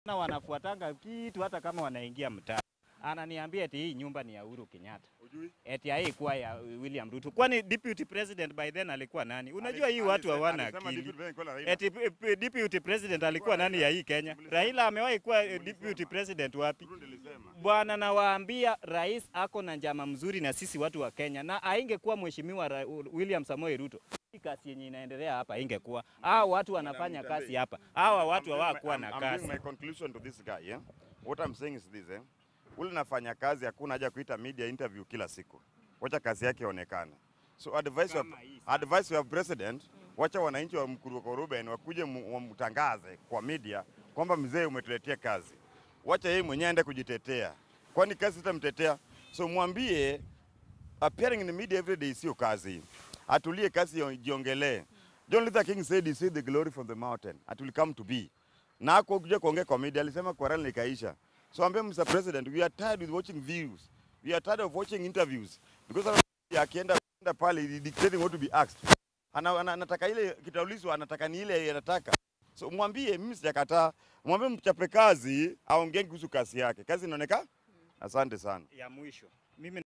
na wanafuatanga kitu hata kama wanaingia mtaa. Ananiambia eti hii nyumba ni ya Uhuru Kenyatta. Ujui? Eti haikuwa ya William Ruto. Kwani deputy president by then alikuwa nani? Unajua hii watu Alisema- hawana alisema akili. deputy president kwa Raila. Eti eh, eh, deputy president alikuwa nani ya hii Kenya? Raila amewahi kuwa eh, deputy president wapi? Ruto alisema. Bwana, nawaambia rais ako na njama mzuri na sisi watu wa Kenya, na aingekuwa mheshimiwa Ra- William Samoei Ruto, hii kazi yenye inaendelea hapa ingekuwa. Hao watu wanafanya kazi hapa, hawa watu I'm doing hawakuwa my- na I'm- I'm kazi. doing my conclusion to this guy, yeah? What I'm saying is this, eh? Ule nafanya kazi hakuna haja kuita media interview kila siku. Wacha kazi yake ionekane. So advice wa, Kama hii advice wa president, wacha wananchi wa Mkuruko Ruben wakuje mu- wamtangaze kwa media kwamba mzee umetuletea kazi. Wacha yeye mwenyewe aende kujitetea. Kwani kazi itamtetea? So mwambie appearing in the media every day sio kazi. Atulie kazi yo- jiongelee. John Luther King said he said the glory from the mountain it will come to be. Na hapo kuja kuongea kwa media alisema kwa rally ikaisha. So ambia Mr. President we are tired with watching views. We are tired of watching interviews because ana- akienda akienda pale he dictating what to be asked. Ana, ana, anataka ile kitaulizwa anataka ni ile anataka. So mwambie mimi sijakataa. Mwambie mchape kazi aongee kuhusu kazi yake. Kazi inaonekana? Asante sana. ya mwisho mimi